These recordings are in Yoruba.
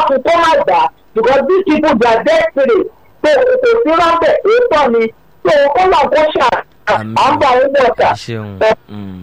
dákun kó má gbà because these people they are desperate so kò sí rọ́bẹ̀ ètò ni so kó lọ kó ṣà à ń bọ̀ ń bọ̀ ṣà. ẹ ṣeun Mm.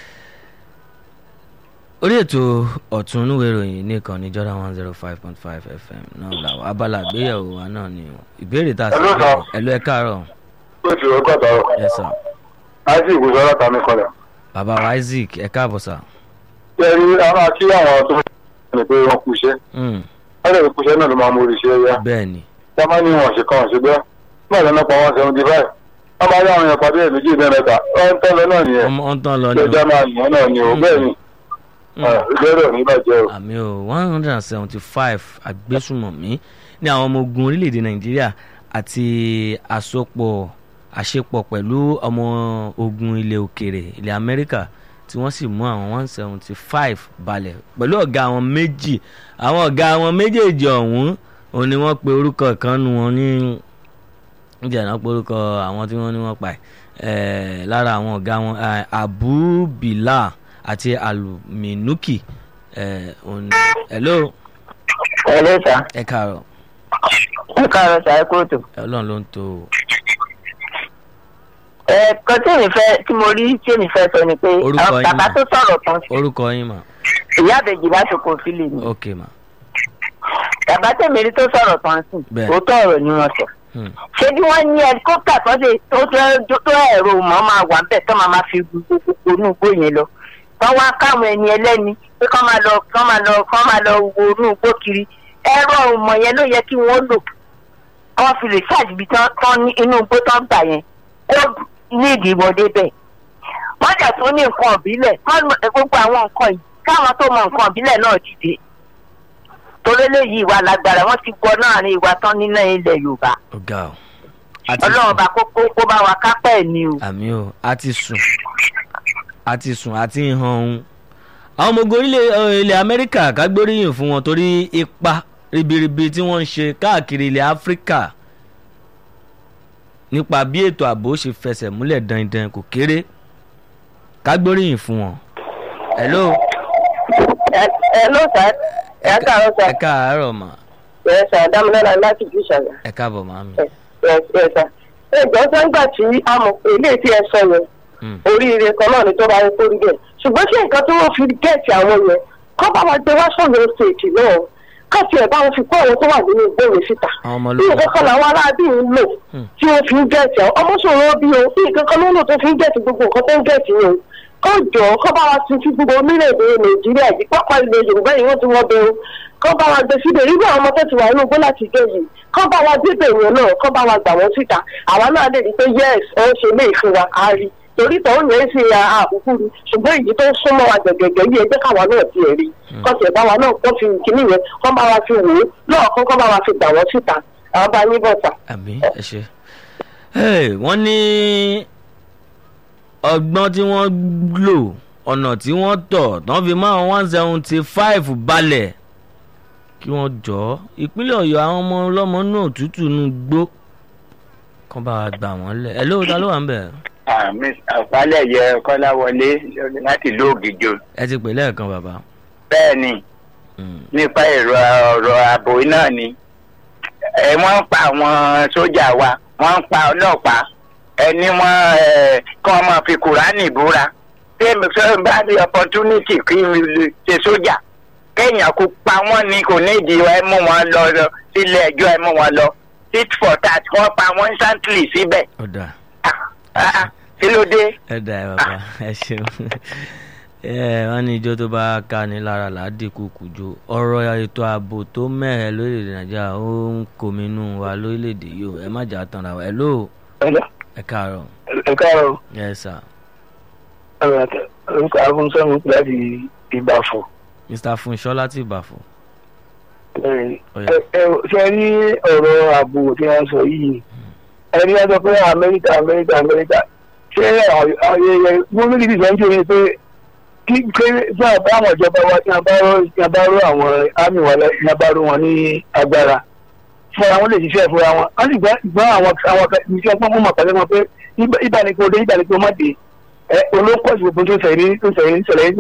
orí ètò ọ̀tún inúwé ìròyìn nìkan ní jordan one zero five point five fm náà làwọn abala àgbéyẹ̀wò wa náà ni ìbéèrè tá a sì Hello, sir. ẹ̀lú ẹ̀ káàárọ̀ ó ti rọ́kọ̀ tọrọ yes sir láti ìwòsàn ọlọ́ta mi kọlẹ̀. bàbá wa isaac ẹ̀ káàbọ̀ sà. ṣé ẹ rí a máa kí àwọn tó ń ní pé wọ́n kú iṣẹ́ Mm. wọ́n lè kú iṣẹ́ náà ló máa mú orí iṣẹ́ yá. bẹ́ẹ̀ ni wọ́n máa ní wọn ṣe kàn ṣe bẹ́ẹ̀ náà lọ́nà pa wọn seventy five wọ́n máa rí àwọn èèyàn pàdé ẹ̀ méjì ní ẹ̀mẹ́ta wọ́n ń tọ́lọ náà nìyẹn ọmọ ọ̀n tán lọ ni ìjọba máa yàn náà ni o bẹ́ẹ̀ ni Mm. ìbéèrè ò ní bàjẹ́ o. àmì o one hundred and seventy five agbésùmọ̀mí ní àwọn ọmọ ogun orílẹ̀-èdè nàìjíríà àti àsopọ̀ àṣepọ̀ pẹ̀lú ọmọ ogun ilẹ̀ òkèrè ilẹ̀ amẹ́ríkà tí wọ́n sì mú àwọn one seventy five balẹ̀ pẹ̀lú ọ̀gá àwọn méjì àwọn ọ̀gá àwọn méjèèjì ọ̀hún òun ni wọ́n pe orúkọ kan nu wọn ní níjà náà pe orúkọ àwọn tí wọ́n ní wọ́n pa ẹ̀ lára àwọn ọ̀gá wọn eh, abu bilal àti aluminuki ẹ̀ òun ni hello ẹ ló sà ẹ káàárọ̀ ẹ káàárọ̀ sà ẹ kóòtù. ọlọ́run ló ń tó o. ẹ kan tí èmi fẹ́ tí mo rí tí èmi fẹ́ sọ ni pé Orúkọ àwọn yín bàbá mà? tó sọ̀rọ̀ tán orúkọ yín mà ìyá àbẹ̀jì bá ṣokò fílì ni ok mà bàbá tèmi rí tó sọ̀rọ̀ tán sí Bẹ́ẹ̀. òótọ́ ọ̀rọ̀ ni wọ́n sọ. Hmm. ṣé bí wọ́n ní ẹlikọ́pítà tó ṣe tó tó tó ẹ̀rọ mọ́ máa wà bẹ́ẹ̀ tó máa máa fi gbogbo inú igbó yẹn lọ tó wá káwọn ẹni ẹlẹ́ni pé kọ́ máa lọ kọ́ máa lọ kọ́ máa lọ wo inú igbó kiri ẹ̀rọ ọmọ yẹn ló yẹ kí wọ́n lò kọ́ fi lè ṣáàjìbí tán ní inú igbó tán gbà yẹn kó ní ìdìbòdè bẹ́ẹ̀ wọ́n dẹ̀ tún ní nǹkan ìbílẹ̀ wọ́n mọ- gbogbo àwọn nǹkan yìí káwọn tó mọ nǹkan ìbílẹ̀ náà dìde torí eléyìí ìwà lágbára wọ́n ti gbọ́ náà ní ìwà tán nílẹ̀ ilẹ̀ yorùbá ọ̀gá o a ti ọlọ́run sùn bá kókó kó bá wa kápẹ́ ẹ̀ ni o. àmì o a ti sùn a ti sùn a ti hàn ohun. àwọn ọmọ ogun orílẹ̀ eh, ilẹ̀ amẹ́ríkà ká gbóríyìn fún wọn torí ipa ribiribi tí wọ́n ń ṣe káàkiri ilẹ̀ áfíríkà nípa bí ètò ààbò ṣe fẹsẹ̀ múlẹ̀ dandan kò kéré ká gbóríyìn fún wọn. hello ẹ ẹ ló sá ẹ káàárọ̀ sá ẹ káàárọ̀ mà ẹ sá dámúlẹ́la láti jù ṣàgbà ẹ káàbọ̀ màmí. ẹ ẹ sá ẹ jọ sẹ́ńgbà tí a mọ̀ pé ilé tí ẹ sọ yẹn Mm. oríire kan náà ni tó bá yẹ kó rí bẹ́ẹ̀ ṣùgbọ́n ṣé nǹkan tí wọ́n fi gẹ̀ẹ́tì àwọn yẹn kọ́ bá wa gbé wá sọ̀rọ̀ ṣèkì náà káàtì ẹ̀ bá wọn fi kó àwọn tó wà nínú ìgbóhùn síta àwọn ọmọ bí ológun nǹkan kan làwọn aráàbí ń lò Hmm. tí wọ́n fi ń gẹ̀ẹ́tì àwọn ọmọ sọ̀rọ̀ bí o bí nǹkan kan ló ń lò tó fi ń gẹ̀ẹ́tì gbogbo nǹkan tó ń gẹ̀ẹ́tì yẹn o kọ́ jọ kọ́ bá wa ti fi gbogbo orílẹ̀-èdè nàìjíríà yìí pápá ilẹ̀ yorùbá yìí wọ́n ti wọ́n bẹ̀rù kọ́ bá wa gbé síbẹ̀ irú àwọn ọmọ tó ti wà nínú igbó láti gé yìí kọ́ bá wa débẹ̀ yẹn náà kọ́ bá wa gbà wọ́n síta àwa náà lè rí i pé yes ẹ̀ ń ṣe lé ìfún wa á rí torí tọ́hún yẹn ṣe àbùkù ni ṣùgbọ́n èyí tó súnmọ́ wa gẹ̀gẹ̀gẹ̀ yìí ẹ jẹ́ káwa náà ti rí kọ́ tiẹ̀ bá wa náà kọ́ fi kíní yẹn kọ́ bá wa fi wò ó lọ́ọ̀kan kọ́ bá wa fi gbà wọ́n síta àwọn bá yín bọ̀ sà. àbí ẹ ṣe. Hey, wọ́n ní ọgbọ́n tí wọ́n lò ọ̀nà tí wọ́n tọ̀ tán fi máa one seventy five balẹ̀ kí wọ́n jọ ọ́ ìpínlẹ̀ ọ̀yọ́ àwọn ọmọ ọlọ́mọ náà tútù nù gbó kán bá wa gbà wọ́n lẹ̀ ẹ̀ lóòótọ́ ló wà ń bẹ̀. àpálẹ̀ yẹ kọ́láwọlé láti ìlú ògìjọ ẹ ti pè lẹ́ẹ̀kan bàbá. bẹ́ẹ̀ ni Mm. nípa èrò ọ̀rọ̀ ààbò náà ni ẹ wọ́n ń pa àwọn sójà wa wọ́n ń pa ọlọ́pàá ẹni wọ́n ẹ, kí wọ́n máa fi kùránì búra tí èmi fẹ́ bá ní opportunity kí n lè ṣe sójà kéèyàn kó pa wọ́n ni kò ní ìdí ẹ mú wọn lọ lọ sílé ẹjọ́ ẹ mú wọn lọ tit for tat wọ́n pa wọ́n instantly síbẹ̀ ó dà Ah, ah, ah, kí ló dé. ẹ dà ẹ bàbá ẹ ṣeun ẹ wọ́n ní ijó tó bá ká ní lára làádìkú kùjọ ọ̀rọ̀ ètò ààbò tó mẹ́rẹ̀ lórílẹ̀‐èdè nàìjíríà ó ń kọminú wa lórílẹ̀‐èdè yìí o ẹ má jà tán ra wa ẹ lóò ẹ káàárọ̀ ẹ káàárọ̀ yes sir orúkọ afúnṣẹ́mu láti ìbàfọ̀. mr funṣọ́ láti ìbàfọ̀ Ọ̀yá. ṣe rí ọ̀rọ̀ ààbò tí wọ́n sọ yìí ẹni wọ́n sọ pé amẹ́ríkà amẹ́ríkà amẹ́ríkà ṣé ayẹyẹ gómìnà ti sọ ń ṣe pé kí pé tí a bá àwọn ìjọba wa tí a bá rọ tí a bá rọ àwọn àmì wa lẹ tí a bá rọ wọn ní agbára fúnra wọn lè ṣiṣẹ́ fúnra wọn wọ́n sì gbọ́ gbọ́ àwọn àwọn iṣẹ́ pọ́n mọ́ pàṣẹ wọn pé ìbánikó dé ìbánikó má dé ẹ olóńkọ́ ìṣòfò tó ṣẹlẹ̀ tó ṣẹlẹ̀ ṣẹlẹ̀ yìí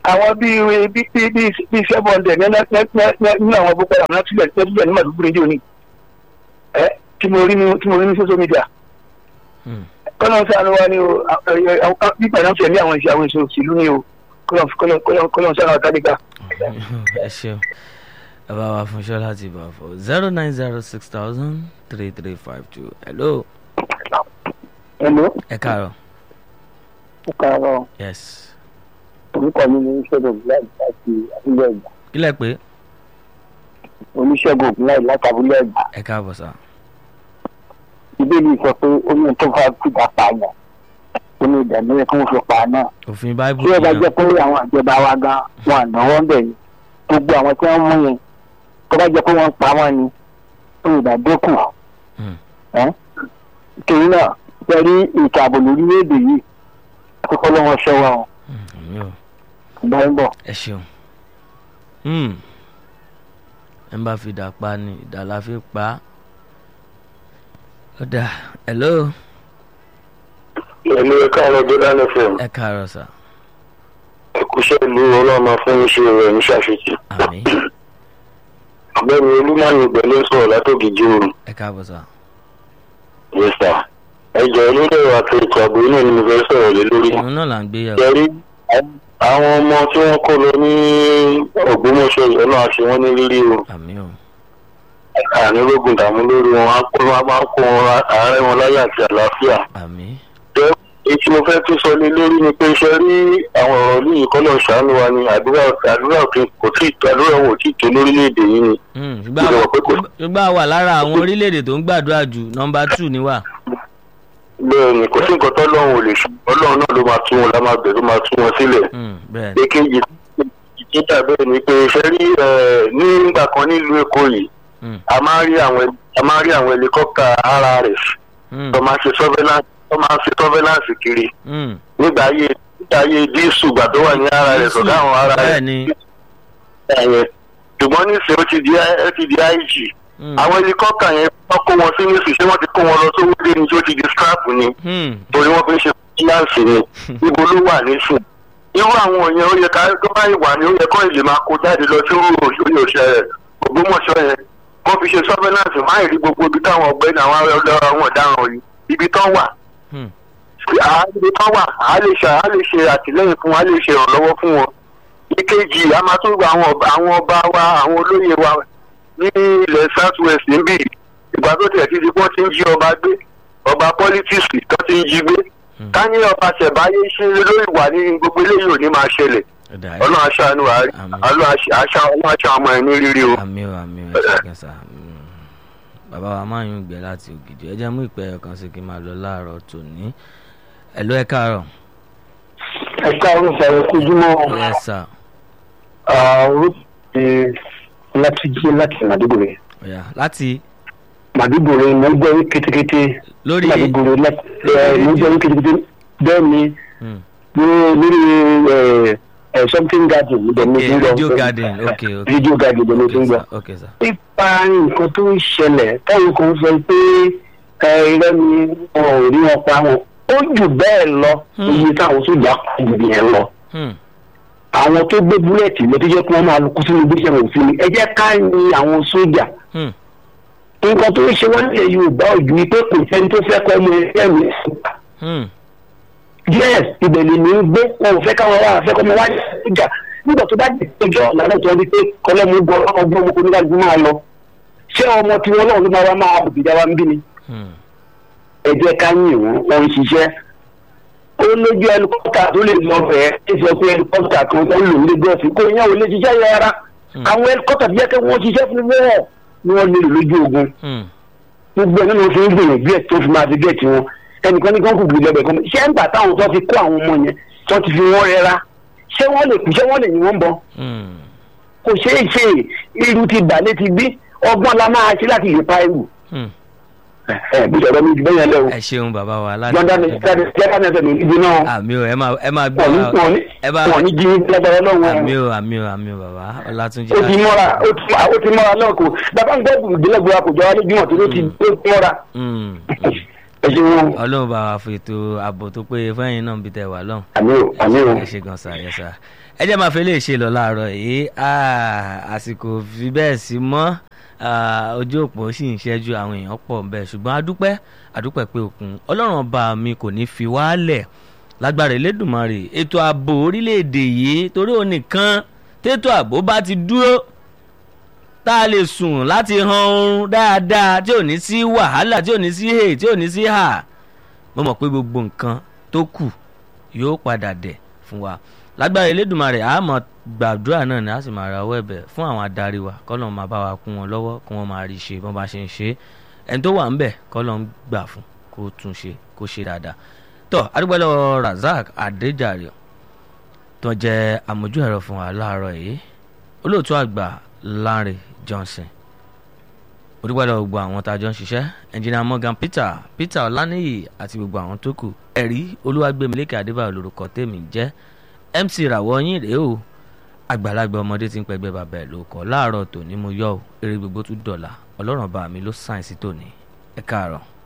àwọn bíi bíi bíi bíi bíi seven hundred nínú àwọn boko haram náà tilẹ̀ tilẹ̀ ní màdúgbò ní òní ẹ tí mo rí ní tí mo rí ní social media Hmm. kọ́nà sànù wa ni o nípa náà tẹ̀lé àwọn ìṣe àwọn ìṣe òṣèlú ni o kọ́nà sànù wa tálíkà. ẹ ṣeun ẹ bá wa fún ṣọlá ti bá fọ zero nine zero six thousand three three five two hello hello ẹ káàárọ̀ ó kàárọ̀ yes orúkọ mi ní oníṣègùn ògùnláì láti abúlé ẹ̀gbá kílẹ̀ pé oníṣègùn ògùnláì láti abúlé ẹ̀gbá ẹ káàbọ̀ sá ìbéèrè sọ pé ó ní tó fà kúta pààyàn ó ní ìdààmú yẹ kí wọ́n fi pa á náà òfin báíbù tí ẹ bá yẹn jẹ́ pé àwọn ìjọba wa gan wọn ànáwó ń bẹ̀ ni gbogbo àwọn tí wọ́n mú yẹn tó bá jẹ́ pé wọ́n pa wọ́n ni ó lè dàdókù Hmm. ẹ́ torí náà pẹ̀lú ìtò ààbò lórílẹ̀‐èdè yìí kókó lọ́wọ́ ṣẹ́ wa ọ̀ Hmm, àmì o ìgbà ń bọ̀. ẹ ṣeun Hmm. ẹ bá fi dà pa ni ìdá la fi pa á ó dà hello ẹ̀mí ẹ̀ka ọ̀rọ̀ jordan fm ẹ káàárọ̀ sá ẹ̀kúṣẹ́ ìlú ọlọ́run máa fún iṣẹ́ rẹ̀ ní ṣàṣetì àmì ọ̀gbẹ́ni olúmọ̀ọ́nì ìgbẹ́lẹ́ sọ̀rọ̀ látòkìjì oòrùn ẹ káàbọ̀ sá yẹ́sà ẹjọ́ lórí ẹ̀rọ àti ètò ààbò iná ni mo fẹ́ sọ̀rọ̀ lé lórí òun náà là ń gbé yẹ̀wò yẹrí àwọn ọmọ tí wọ́n kó lọ ní ògbómọ̀ṣọ́ yìí ọlọ́run àṣẹ wọn ní rírí o àmì o àní rógùn dààmú lórí wọn á kó wọn máa ń kó wọn àárẹ̀ wọn láyà àti àlàáfíà àmì jẹ́ èyí tí mo fẹ́ tún sọ lé lórí ni pé iṣẹ́ rí àwọn ọ̀rọ̀ ní ìkọ́lọ̀ ṣàánú wa ni àdúrà àdúrà òkè kò tí àdúrà wọn ò tí ì tó lórílẹ̀‐èdè yìí ni Hmm, ṣùgbọ́n Mo àwa- rò pé kò- ṣùgbọ́n a wà lára àwọn orílẹ̀-èdè tó ń gbàdúrà jù nọmba two ni wà. bẹ́ẹ̀ ni kò sí nǹkan tó lọ́run ò lè ṣe ọlọ́run náà ló máa tún wọn lá máa bẹ̀ ló máa tún wọn sílẹ̀ Hmm, bẹ́ẹ̀ ni èkejì ìjíjà bẹ́ẹ̀ ni pé iṣẹ́ rí ẹ̀, nígbà kan nílùú èkó yìí Hmm, a máa ń rí àwọn a máa ń rí àwọn helicopter RRF hmm, tó máa ń ṣe surveillance tó máa ń ṣe surveillance kiri hmm. nígbà ayé nígbà ayé dísù gbà tó wà ní RRF ọ̀gá àwọn bẹ́ẹ̀ RRF ni yẹn ṣùgbọ́n nísìnyí ó ti di ó ti di IG Hmm, àwọn helicopter yẹn wọ́n kó wọn sí nísìnyí ṣé wọ́n ti kó wọn lọ sówó dé ni tí ó ti di scrap ni hmm, torí wọ́n fi ń ṣe fíláǹsì ni ibo ló wà nísìn irú àwọn yẹn ó yẹ ká tó bá ìwà ni ó yẹ kó ìlè máa kó jáde lọ sí irú òṣèré òṣèré Ògbómọ̀ṣọ́ yẹn kó fi ṣe surveillance máa rí gbogbo ibi táwọn ọ̀gbẹ́ni àwọn ọlọ́rọ̀ àwọn ọ̀daràn yìí ibi tán wà hmm. à ibi tán wà á lè ṣe á lè ṣe àtìlẹ́yìn fún wọn á lè ṣe ìrànlọ́wọ́ fún wọn ìkejì a máa tún gba àwọn ọba àwọn ọba wa àwọn olóyè wa ní ilẹ̀ south west níbí ìgbà tó tẹ̀ títí wọ́n ti ń jí ọba gbé ọba politics tó ti ń jí gbé Hmm. ká ní ọba ṣẹ̀báyé ṣe lórí ìwà ní gbogbo eléyìí ò ní máa ṣẹlẹ̀ Ó dà, ẹ ọlọ́run aṣáánú wa Àmín. ọlọ́run aṣá ọlọ́run aṣá ọmọ ẹ̀ ní rírí o. àmì o àmì o ẹ ṣe kẹsà Hmm. bàbá wa máa ń yún ìgbẹ́ láti ògidì ẹ jẹ́ mú ìpẹ́ ẹ̀kan sí kí n máa lọ láàárọ̀ tòní hello ẹ káàárọ̀ ẹ káàárọ̀ sọ̀rọ̀ kojúmọ́ yes sir orúkọ láti jí láti màdúgbòrè ọ̀yà láti màdúgbòrè mo gbọ́ yín kétékété lórí màdúgbòrè láti ẹ mo gbọ́ yín kétékété bẹ́ẹ̀ ni Hmm, ní lórí ẹ ẹ something garden ibẹ̀ ni mo ti ń okay gbọ́ radio garden okay okay radio garden ibẹ̀ ni mo ti ń okay gbọ́. sir okay sir nípa nǹkan tó ń ṣẹlẹ̀ táwọn kan sọ pé ẹ irọ́ ni wọn ò rí wọn pa wọn ó jù bẹ́ẹ̀ lọ Hmm. iye táwọn sójà kọ jù yẹn lọ Hmm, àwọn tó gbé búlẹ̀tì lọ tó jẹ́ kí wọ́n máa lọ kú sínú gbèsè òfin ni ẹ jẹ́ ká ní àwọn sójà hmm, nǹkan tó ń ṣe wọ́n nílẹ̀ yorùbá ojú ni pé kò sẹ́ni tó fẹ́ kọ́ ọmọ ẹgbẹ́ mi hmm, yes ìbẹ̀lẹ̀ ní í gbé wọn ò fẹ́ káwọn wá fẹ́ kọ́ ọmọ wájú ìjà nígbà tó bá dé ọjọ́ lànà tó ń di pé kọ́lẹ́mú gbọ́ ọgbọ́n ọmọ oníkàlùkù máa lọ ṣé ọmọ tí wọn náà ló máa wá máa bùbìjà wa ń bí ni hmm. ẹ jẹ́ ká yìn wọ́n wọ́n ń ṣiṣẹ́ ó lójú ẹlikọ́pítà tó lè lọ bẹ̀ẹ́ ẹ sọ pé ẹlikọ́pítà kan tó ń lò ní gọ́ọ̀fì kó yẹn ò lè ṣiṣẹ́ yẹn rárá Hmm. àwọn ẹlikọ́pítà tó yẹ kí wọ́n ṣiṣẹ́ fún wọ́ọ̀ ni wọ́n lè lò lójú ogun Hmm. gbogbo ẹ̀ nínú fi ń gbìyànjú ẹ̀ tó fi máa fi gẹ̀ẹ́tì wọn ẹnìkan ní kí wọ́n kò gbìyànjú ẹ̀bẹ̀ kan ṣé ń gbà táwọn tó fi kó àwọn ọmọ yẹn tó ti fi wọ́n rẹ́ra ṣé wọ́n lè kú ṣé wọ́n lè yìn wọ́n bọ́ Hmm. kò ṣeé ṣe irú ti bà létí gbé ọgbọ́n la máa ṣe láti lè pa irú Hmm. ẹ bí sọ̀rọ̀ mi jù bẹ́ẹ̀ yẹn lẹ́wọ̀ ẹ ṣeun bàbá wa láti gbọ́dá mi jáde jáde ẹsẹ̀ mi níbi náà àmì o ẹ máa ẹ máa gbé wọ́n ní wa wọ́n ní ẹ bá wọ́n ní jí lágbára lọ́wọ́ àmì o àmì o àmì o bàbá ọlátúnjì ó ti mọ́ra ó ti ó ti mọ́ra náà kò bàbá ń gbọ́ ìdílé gbọ́ra kò jọ wá lójúmọ̀ tó ló ti ó ti mọ́ra. Hmm. ẹ ṣe wọn ọlọ́run bá wa fètò ààbò tó péye fẹ́yìn náà bí tẹ wà lọ́hùn. àmì ò àmì ò ẹ ṣe gan sa yẹ sa ẹ jẹ́ máa fi lè ṣe lọ láàárọ̀ yìí Ah, àsìkò fi bẹ́ẹ̀ sí mọ́ Ah, ojú òpó sì ń ṣẹ́jú àwọn èèyàn pọ̀ bẹ́ẹ̀ ṣùgbọ́n adúpẹ́ adúpẹ́ pé òkun ọlọ́run ọba mi kò ní fi wálẹ̀ lágbára Elédùmarè ètò ààbò orílẹ̀-èdè yìí torí òun nìkan tètò ààbò bá ti dúró tá a lè sùn láti han oorun dáadáa tí ò ní sí wàhálà tí ò ní sí hè tí ò ní sí hà mo mọ̀ pé gbogbo nǹkan tó kù yóò padà dẹ̀ fún wa lágbára Elédùmarè a máa gbàdúrà náà ni a sì máa rawọ́ ẹ̀bẹ̀ fún àwọn adarí wa kọ́lọ́n máa bá wa kún wọn lọ́wọ́ kí wọ́n máa rí i ṣe bọ́n bá ṣe ń ṣe é ẹni tó wà ń bẹ̀ kọ́lọ́n gbà fún kó tún ṣe kó ṣe dáadáa tó adúgbòlò Razak Adéjàre tó jẹ́ àmójú ẹ̀rọ fún wa láàárọ̀ yìí olóòtú àgbà Lanre Johnson olùgbàdàn gbogbo àwọn tá a jọ ń ṣiṣẹ́ ẹnjìnìà Morgan Peter Peter Ọláníyì àti gbogbo àwọn tó kù ẹ̀rí Olúwàgbémilékè Adébáyọ̀ lórúkọ tèmi jẹ́ MC ràwọ̀ yín rèé o àgbàlagbà ọmọdé tí ń pẹgbẹ́ bàbá ẹ̀ ló kọ́ láàárọ̀ tòní mo yọ̀ ọ́ eré gbogbo tún dọ̀la ọlọ́run bá mi ló sáyẹ̀nsì tòní ẹ káàárọ̀.